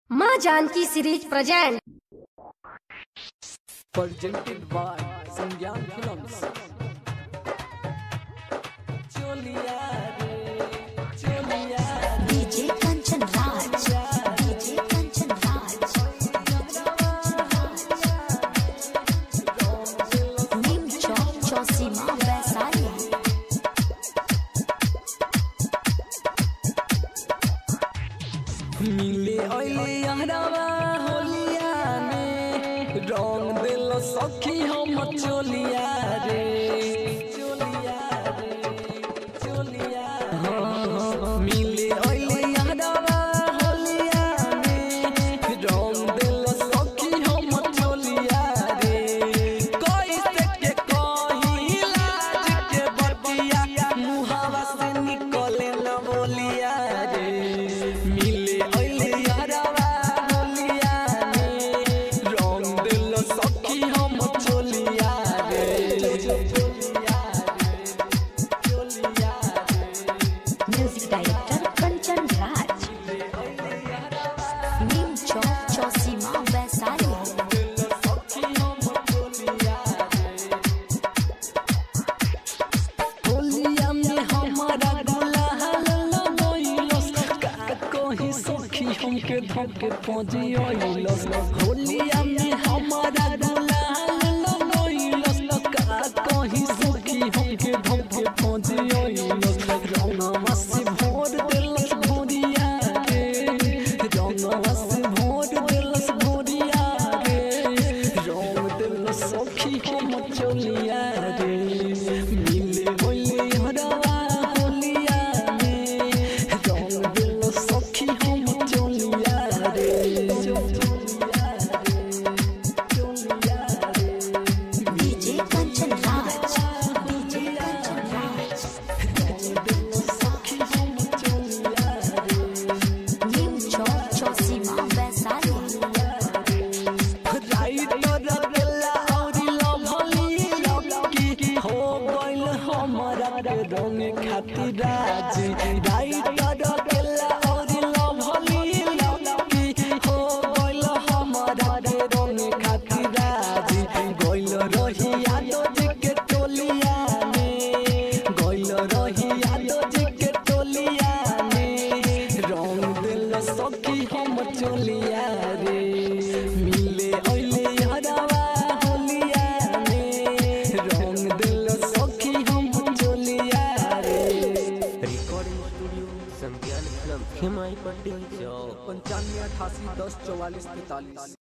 माँ Janki series present presented by Sangyan Films. चोलिया रे चोलिया डीजे कंचन राज डीजे कंचन राज नीम चौक चौसीमा वैशाली मिले ओले यारावा होलिया में रंग दिल सखी हम चोलिया रे चोलिया रे चोलिया हाँ मिले ओले यारावा होलिया में रंग दिल सखी हम चोलिया रे कैसे के कही लाज के बतिया मुहावा से निकले न बोलिया रे मिले अइले यारावा होलिया में रंग दिल सखी हम चोलिया रे चोलिया रे चोलिया रे म्यूजिक डायरेक्टर कंचन राज नीम चौक चौसीमा वैशाली दिल सखी हम चोलिया रे होलिया में हमारा गुलाल लगइलस का कहीं सखी हमके धके पहुंचियलस होलिया में हमारा गुलाल लगइलस का कहीं सखी हमके धके पहुंचियलस रंगवा से भोर देलस भोरिया रे रंगवा से भोर देलस भोरिया रे रंग देलस सखी हम चलिया रे मिले होले हरवा होलिया में रंग दिल सखी हम चलिया रे चलिया रे चलिया रे डीजे कंचन राज डीजे कंचन राज रंग दिल सखी हम चलिया रे नीम चौक चौसीमा वैशाली राइटर रखेला औरी लभली लकी हो गइल हमरा के रंग खातिर राजी राइटर रखेला औरी लभली लकी हो गइल हमरा के रंग खातिर राजी गइल रही यादव जी के टोलिया में गइल रही यादव जी के टोलिया में रंग दिल सखी हम चोलिया रे मिले ओइले हरवा होलिया में रंग दिल सखी हम चोलिया रे recording studio Sangyan film Himai Patti Chowk पंचानवे अठासी दस चौवालीस तैतालीस